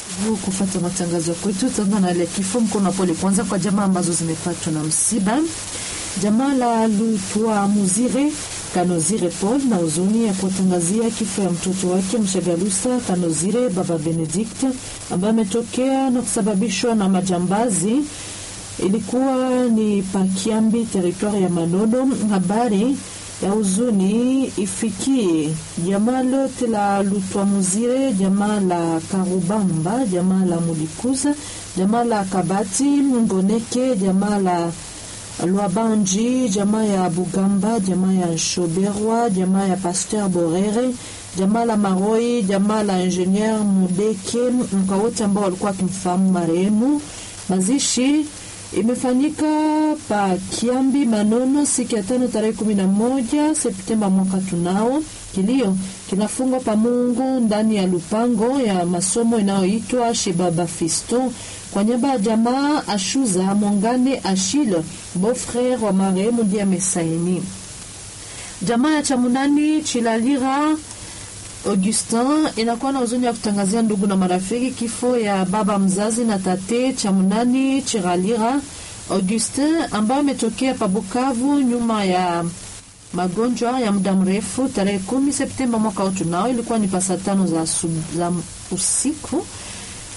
kufata matangazo kwetu tanda na ile kifo mkono pole kwanza kwa jamaa ambazo zimepatwa na msiba. Jamaa la Lutwa Muzire Kanozire Paul na huzuni ya kuwatangazia kifo ya mtoto wake Mshagalusa Kanozire baba Benedict ambaye ametokea na kusababishwa na majambazi. Ilikuwa ni Pakiambi, teritwari ya Manono. Habari ya huzuni ifikie jamaa lote la Lutwamuzire, jamaa la Karubamba, jamaa la Mulikuza, jamaa la Kabati Ngoneke, jamaa la Lwabanji, jamaa ya Bugamba, jamaa ya Shoberwa, jamaa ya Pasteur Borere, jamaa la Maroi, jamaa la Ingenieur Mudeke, mka wote ambao walikuwa wakimfahamu marehemu. Mazishi imefanyika pa Kiambi Manono siku ya tano tarehe kumi na moja Septemba mwaka tunao. Kilio kinafungwa pa Mungu ndani ya lupango ya masomo inayoitwa Shibaba Fisto kwa nyamba ya jamaa Ashuza Mongane Ashile beau-frere wa marehemu ndiye amesaini. Jamaa ya Chamunani Chilalira Augustin inakuwa na huzuni ya kutangazia ndugu na marafiki kifo ya baba mzazi na tate Chamunani Chiralira Augustin ambaye ametokea pa Bukavu nyuma ya magonjwa ya muda mrefu tarehe kumi Septemba mwaka huu tunao, ilikuwa ni pasa tano za, za usiku